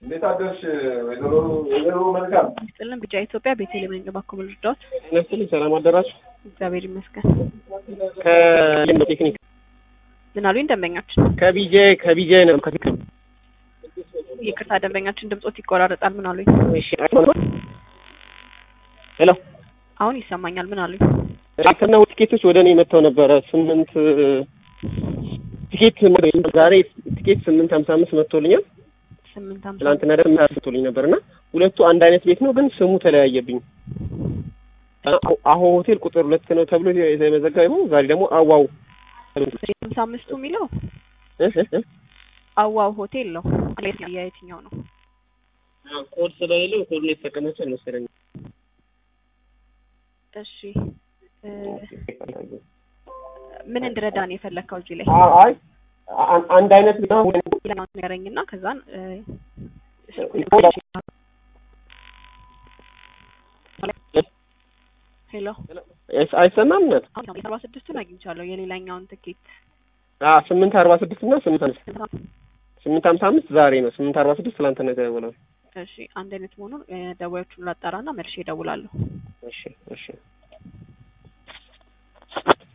እንዴት አደርሽ ወይዘሮ ወይዘሮ መልካም? ስጥልን ብቻ ኢትዮጵያ ቤተልሔም ነኝ። እባክዎ ምን ልርዳዎት? ነስትልኝ ሰላም አደራችሁ። እግዚአብሔር ይመስገን። ከቴክኒክ ምን አሉኝ ደንበኛችን? ከቢጄ ከቢጄ ነው ከቴክኒክ ይቅርታ ደንበኛችን ድምጾት ይቆራረጣል። ምን አሉኝ? እሺ ሄሎ አሁን ይሰማኛል። ምን አሉኝ? ትናንትና ቲኬቶች ወደ እኔ መጥተው ነበረ። ስምንት ቲኬት ዛሬ ቲኬት ስምንት ሀምሳ አምስት መጥቶልኛል። ስምንት ሀምሳ ትናንትና ደግሞ መጥቶልኝ ነበር እና ሁለቱ አንድ አይነት ቤት ነው፣ ግን ስሙ ተለያየብኝ። አሁ ሆቴል ቁጥር ሁለት ነው ተብሎ የተመዘገበው ዛሬ ደግሞ አዋው ሀምሳ አምስቱ የሚለው አዋው ሆቴል ነው። የየትኛው ነው? ኮድ ስለሌለው ኮድ ነው የተጠቀመችው መሰለኝ። እሺ ምን እንድረዳ ነው የፈለግከው እዚህ ላይ? አይ አንድ አይነት ነው ሌላውን ንገረኝና ከዛን ሄሎ አይሰማም ነት አርባ ስድስቱን አግኝቻለሁ። የሌላኛውን ትኬት ስምንት አርባ ስድስት እና ስምንት ስምንት ሀምሳ አምስት ዛሬ ነው። ስምንት አርባ ስድስት ትላንትና የተደወለው። እሺ አንድ አይነት መሆኑን ደዋዮቹን ላጣራና መልሼ እደውላለሁ። እሺ እሺ